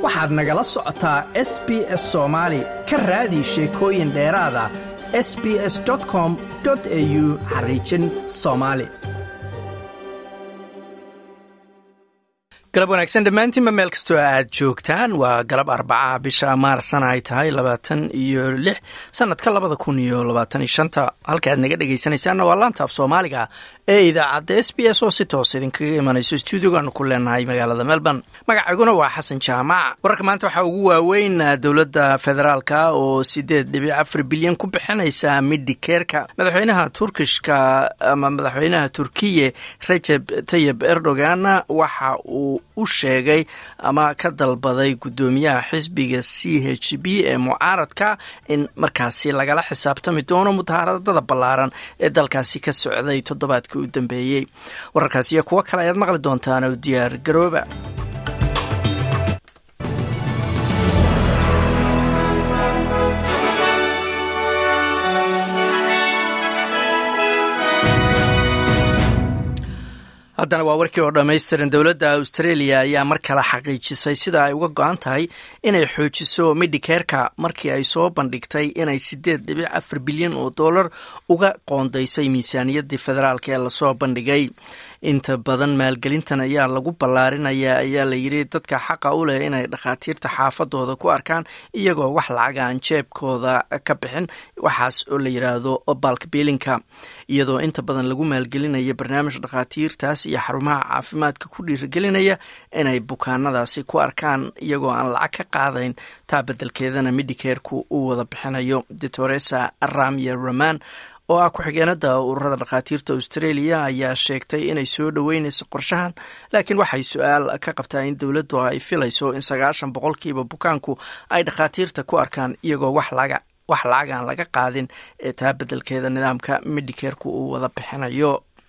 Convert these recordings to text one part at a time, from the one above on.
waxaad nagala socotaa s b s soomaali ka raadi sheekooyin dheeraada s b s com au xariijin soomaali galab wanaagsan dhammaantiinba meel kastoo aad joogtaan waa galab arbaca bisha maarsana ay tahay labaatan iyo lix sanadka labada kun iyo labaatan iyo shanta halka aad naga dhegaysanaysaanna waa laanta af soomaaliga ee idaacadda s b s oo si toos idinkaga imanayso stuudiogaanu ku leenahay magaalada melbourne magacayguna waa xasan jaamac wararka maanta waxaa ugu waaweyn dowladda federaalka oo sideed dhibic afar bilyan ku bixinaysa midikeerka madaxweynaha turkishka ama madaxweynaha turkiye rajeb tayib erdogan waxa uu u sheegay ama ka dalbaday guddoomiyaha xisbiga c h b ee mucaaradka in markaasi lagala xisaabtami doono mudahaaradada ballaaran ee dalkaasi ka socday toddobaadkii u dambeeyey wararkaas iyo kuwo kale ayaad maqli doontaan oo diyaar garooba haddana waa warkii oo dhammaystiran dowladda australia ayaa mar kale xaqiijisay sida ay uga go-an tahay inay xoojiso midhikeerka markii ay soo bandhigtay inay sideed dhibic afar bilyan oo dollar uga qoondaysay miisaaniyaddii federaalk ee lasoo bandhigay inta badan maalgelintan ayaa lagu ballaarinaya ayaa la yidhi dadka xaqa u leh inay dhakhaatiirta xaafadooda ku arkaan iyagoo wax lacaga aan jeebkooda ka bixin waxaas oo la yidhaahdo balkbiilinka iyadoo inta badan lagu maalgelinaya barnaamij dhakhaatiirtaas iyo xarumaha caafimaadka ku dhiirigelinaya inay bukaanadaasi ku arkaan iyagoo aan lacag ka qaadayn taa beddelkeedana midhikeerku uu wada bixinayo doctoresa ramya raman oo ah ku-xigeenada ururada dhakhaatiirta australia ayaa sheegtay inay soo dhoweynayso qorshahan laakiin waxay su-aal ka qabtaa in dowladdu ay filayso in sagaashan boqolkiiba bukaanku ay dhakhaatiirta ku arkaan iyagoo wax laga wax lacagaan laga qaadin ee taa beddelkeeda nidaamka midhikeerku uu wada bixinayo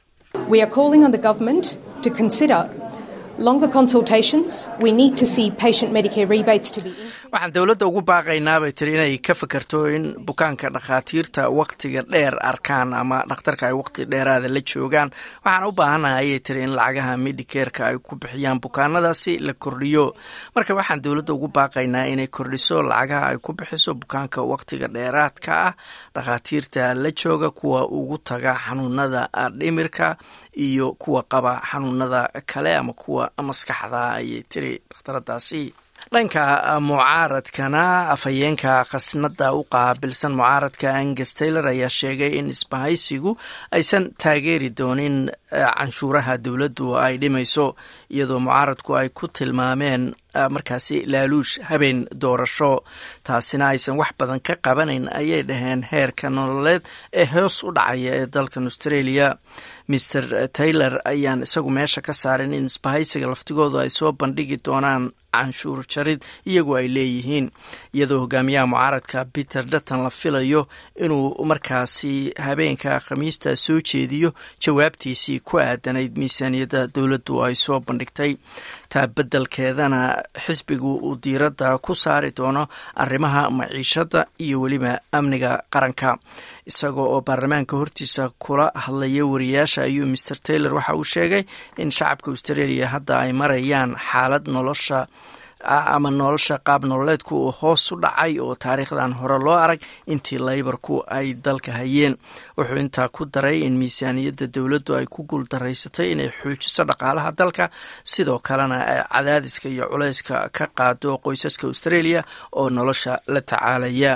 waxaan dowladda ugu baaqaynaa bay tiri inay ka fakerto in bukaanka dhakhaatiirta waktiga dheer arkaan ama dhakhtarka ay waqti dheeraada la joogaan waxaan u baahanaha ayay tiri in lacagaha midhikeerka ay ku bixiyaan bukaanadaasi la kordhiyo marka waxaan dowladda ugu baaqaynaa inay kordhiso lacagaha ay ku bixiso bukaanka waqtiga dheeraadka ah dhakhaatiirta la jooga kuwa ugu taga xanuunada dhimirka iyo kuwa qaba xanuunada kale ama kuwa maskaxda ayay tiri dhakhtaradaasi dhanka mucaaradkana afhayeenka khasnada u qaabilsan mucaaradka angus taylor ayaa sheegay in isbahaysigu aysan taageeri doonin canshuuraha dowladdu ay dhimayso iyadoo mucaaradku ay ku tilmaameen markaasi laaluush habeen doorasho taasina aysan wax badan ka qabanayn ayay dhaheen heerka nololeed ee hoos u dhacaya ee dalkan australia maer taylor ayaan isagu meesha ka saarin in isbahaysiga laftigoodu ay soo bandhigi doonaan canshuur jarid iyagoo ay leeyihiin iyadoo hogaamiyaha mucaaradka peter dutton la filayo inuu markaasi habeenka khamiista soo jeediyo jawaabtiisii ku aadanayd miisaaniyadda dowladdu ay soo bandhigtay taa beddelkeedana xisbigu uu diiradda ku saari doono arrimaha maciishadda iyo weliba amniga qaranka isagoo oo baarlamaanka hortiisa kula hadlaya wariyaasha ayuu maer taylor waxa uu sheegay in shacabka australia hadda ay marayaan xaalad nolosha ama nolosha qaab nololeedku uu hoos u dhacay oo taariikhdan hore loo arag intii laybarku ay dalka hayeen wuxuu intaa ku daray in miisaaniyadda dowladdu ay ku guuldaraysatay inay xoojiso dhaqaalaha dalka sidoo kalena ay cadaadiska iyo culayska ka qaado qoysaska australia oo nolosha la tacaalaya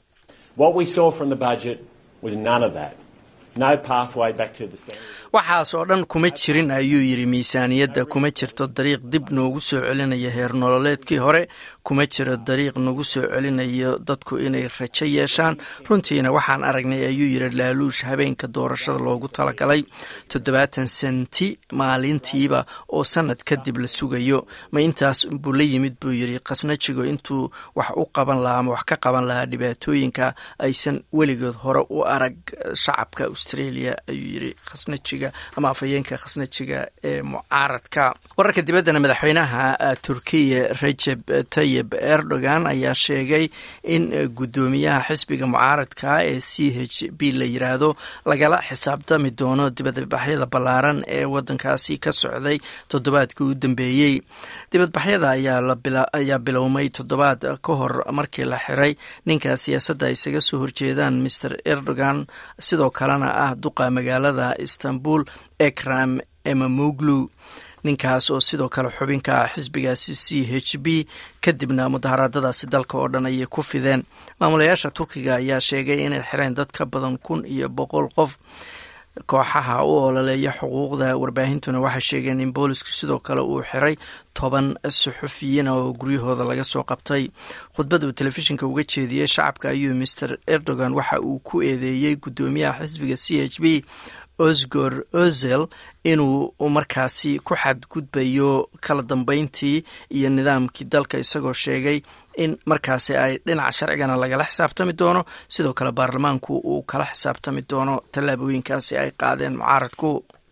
waxaas oo dhan kuma jirin ayuu yidhi miisaaniyadda kuma jirto dariiq dib noogu soo celinaya heer nololeedkii hore kuma jiro dariiq nagu soo celinayo dadku inay rajo yeeshaan runtiina waxaan aragnay ayuu yidhi laaluush habeenka doorashada loogu talagalay toddobaatan senti maalintiiba oo sanad kadib la sugayo ma intaas buu la yimid buu yidhi khasnajigo intuu wax u qaban lahaa ama wax ka qaban lahaa dhibaatooyinka aysan weligood hore u arag shacabka australia ayuu yidhi khasnajiga ama afhayeenka khasnajiga ee mucaaradka wararka dibaddana madaxweynaha turkiya rajeb tayib dayib erdogan ayaa sheegay in guddoomiyaha xisbiga mucaaradka ee c h b la yiraahdo lagala xisaabtami doono dibadbaxyada ballaaran ee wadankaasi ka socday toddobaadkii u dambeeyey dibadbaxyada ayaa bilowmay toddobaad ka hor markii la xiray ninka siyaasadda isaga soo horjeedaan master erdogan sidoo kalena ah duqa magaalada istanbul ekram emamoglu ninkaas oo sidoo kale xubinka ah xisbigaasi c h b kadibna mudaharaadadaasi dalka oo dhan ayay ku fideen maamulayaasha turkiga ayaa sheegay inay xireen dad ka badan kun iyo boqol qof kooxaha u ololeeya xuquuqda warbaahintuna waxay sheegeen in boolisku sidoo kale uu xiray toban suxufiyiina oo guryahooda laga soo qabtay khudbad uu telefishinka uga jeediyey shacabka ayuu master erdogan waxa uu ku eedeeyey guddoomiyaha xisbiga c h b osgor ozel inuu markaasi ku xadgudbayo kala dambeyntii iyo nidaamkii dalka isagoo sheegay in markaasi ay dhinaca sharcigana lagala xisaabtami doono sidoo kale baarlamaanku uu kala xisaabtami doono tallaabooyinkaasi ay qaadeen mucaaradku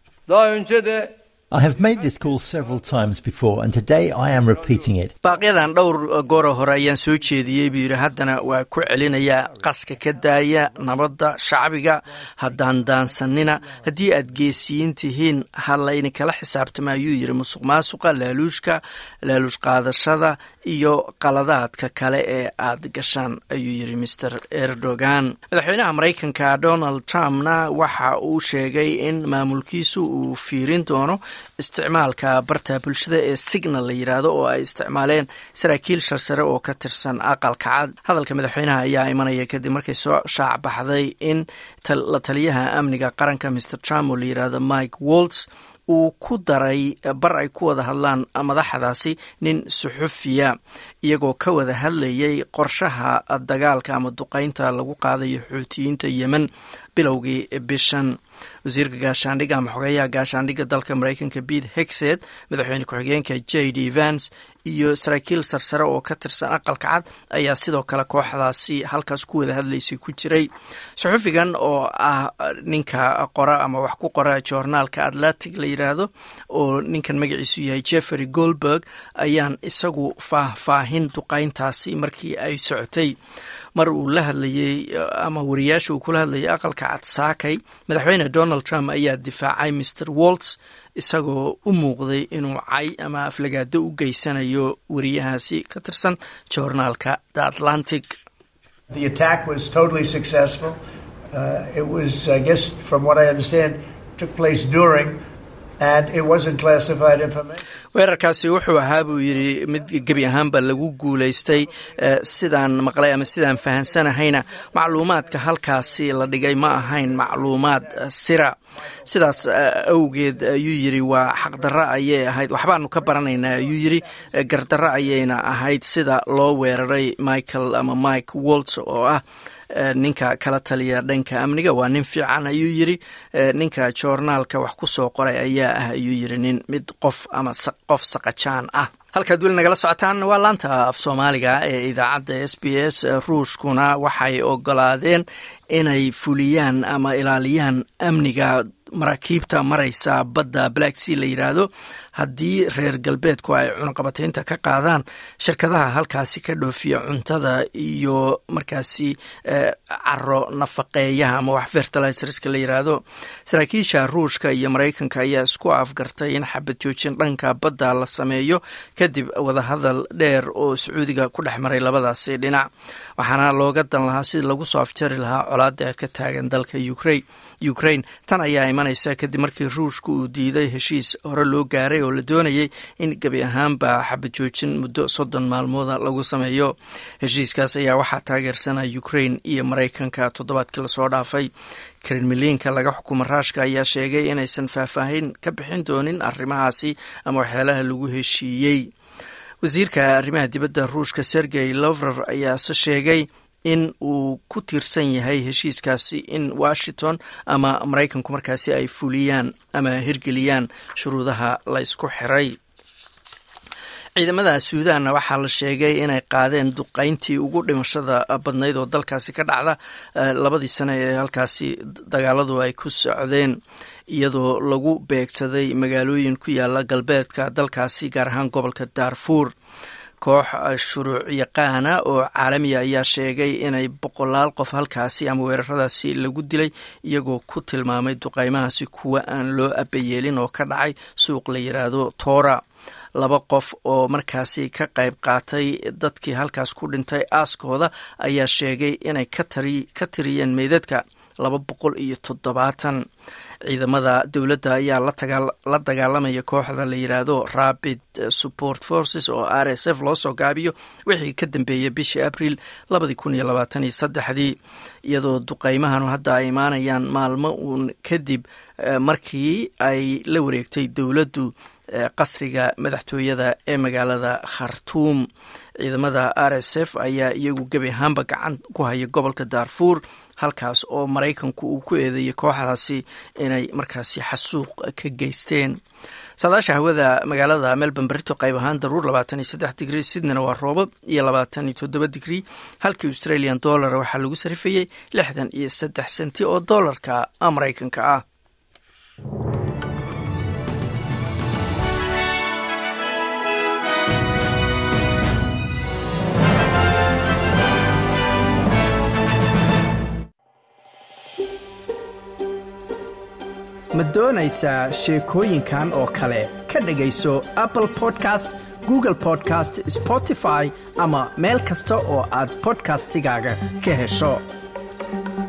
baaqyadan dhowr goora hore ayaan soo jeediyey buu yidhi haddana waa ku celinayaa qaska ka daaya nabadda shacbiga haddaan daansanina haddii aad geesiyiin tihiin ha layni kala xisaabtama ayuu yidhi musuq maasuqa laaluushka laaluush qaadashada iyo qaladaadka kale ee aad gashaan ayuu yidhi master erdogan madaxweynaha maraykanka donald trumpna waxa uu sheegay in maamulkiisu uu fiirin doono isticmaalka barta bulshada ee signal la yidhaahdo oo ay isticmaaleen saraakiil sharsare oo ka tirsan aqalka cad hadalka madaxweynaha ayaa imanaya kadib markay soo shaac baxday in la taliyaha amniga qaranka master trump oo la yidhaahdo mike wolts uu ku daray bar ay ku wada hadlaan madaxdaasi nin suxufiya iyagoo ka wada hadlayay qorshaha dagaalka ama duqeynta lagu qaadayo xuutiyiinta yemen bilowgii bishan wasiirka gaashaandhigga ama xogeeyaha gaashaandhigga dalka maraykanka pete hexed madaxweyne ku-xigeenka j d vance iyo saraakiil sarsare oo ka tirsan aqalka cad ayaa sidoo kale kooxdaasi halkaas ku wada hadlaysay ku jiray suxufigan oo ah ninka qora ama wax ku qora joornaalka atlantic la yidhaahdo oo ninkan magaciisu yahay jeffery goldberg ayaan isagu faahfaahin duqeyntaasi markii ay socotay mar uu la hadlayey ama wariyaasha uu kula hadlayay aqalka cad saakay madaxweyne donald trump ayaa difaacay mr wolts isagoo u muuqday inuu cay ama aflagaado u geysanayo wariyahaasi ka tirsan joornaalka the atlantic weerarkaasi wuxuu ahaa buu yidhi mid gebi ahaanba lagu guulaystay sidaan maqlay ama sidaan fahansanahayna macluumaadka halkaasi la dhigay ma ahayn macluumaad sira sidaas awgeed ayuu yidhi waa xaqdarro ayay ahayd waxbaanu ka baranaynaa ayuu yidhi gardarro ayayna ahayd sida loo weeraray michael ama mike wolts oo ah ninka kala taliya dhanka amniga waa nin fiican ayuu yidri ninka joornaalka wax ku soo qoray ayaa ah ayuu yidhi nin mid qof ama qof saqajaan ah halkaad weli nagala socotaan waa laanta af soomaaliga ee idaacadda s b s ruushkuna waxay ogolaadeen inay fuliyaan ama ilaaliyaan amniga maraakiibta maraysa badda black sea la yidhaahdo haddii reer galbeedku ay cunaqabataynta ka qaadaan shirkadaha halkaasi ka dhoofiya cuntada iyo markaasi caro nafaqeeyaha ama wax fertilizerska la yidhaahdo saraakiisha ruushka iyo maraykanka ayaa isku afgartay in xabad joojin dhanka badda la sameeyo kadib wadahadal dheer oo sacuudiga ku dhex maray labadaasi dhinac waxaana looga dan lahaa sidii lagu soo afjari lahaa colaada ka taagan dalka ukrain ukraine tan ayaa imanaysa kadib markii ruushka uu diiday heshiis hore loo gaaray oo la doonayay in gebi ahaanba xabad joojin muddo soddon maalmooda lagu sameeyo heshiiskaas ayaa waxaa taageersana ukraine iyo maraykanka toddobaadkii lasoo dhaafay kremliinka laga xukumo raashka ayaa sheegay inaysan faahfaahin ka bixin doonin arrimahaasi ama waxyaalaha lagu heshiiyey wasiirka arrimaha dibadda ruushka sergey lovrov ayaase sheegay in uu ku tiirsan yahay heshiiskaasi in washington ama maraykanku markaasi ay fuliyaan ama hirgeliyaan shuruudaha la ysku xiray ciidamada suudanna waxaa la sheegay inay qaadeen duqeyntii ugu dhimashada badnayd oo dalkaasi ka dhacda labadii sane ee halkaasi dagaaladu ay ku socdeen iyadoo lagu beegsaday magaalooyin ku yaala galbeedka dalkaasi gaar ahaan gobolka daarfuur koox shuruuc yaqaana oo caalamiya ayaa sheegay inay boqolaal qof halkaasi ama weeraradaasi lagu dilay iyagoo ku tilmaamay duqaymahaasi kuwa aan loo abayeelin oo ka dhacay suuq la yiraahdo toora laba qof oo markaasi ka qayb qaatay dadkii halkaas ku dhintay aaskooda ayaa sheegay inay ka tiriyeen meydadka laba boqol iyo toddobaatan ciidamada dowladda ayaa la dagaalamaya kooxda la yiraahdo rapid support forces oo r s f loo soo gaabiyo wixii ka dambeeyay bishii abril labadii kun iyo labaatan iyo saddexdii iyadoo duqeymahanu hadda ay imaanayaan maalmo uun kadib markii ay la wareegtay dowladdu qasriga madaxtooyada ee magaalada khartuum ciidamada r s f ayaa iyagu gebi ahaanba gacan ku haya gobolka daarfuur halkaas oo maraykanku uu ku eedeeyay kooxdaasi inay markaasi xasuuq ka geysteen saadaasha hawada magaalada melbourne berito qayb ahaan daruur labaatan iyo saddex digrii sydneyna waa roobab iyo labaatan iyo toddoba digrii halkii australian dollar waxaa lagu sarifayey lixdan iyo saddex senti oo dollarka maraykanka ah ma doonaysaa sheekooyinkan oo kale ka dhegayso apple podcast google podcast spotify ama meel kasta oo aad bodkastigaaga ka hesho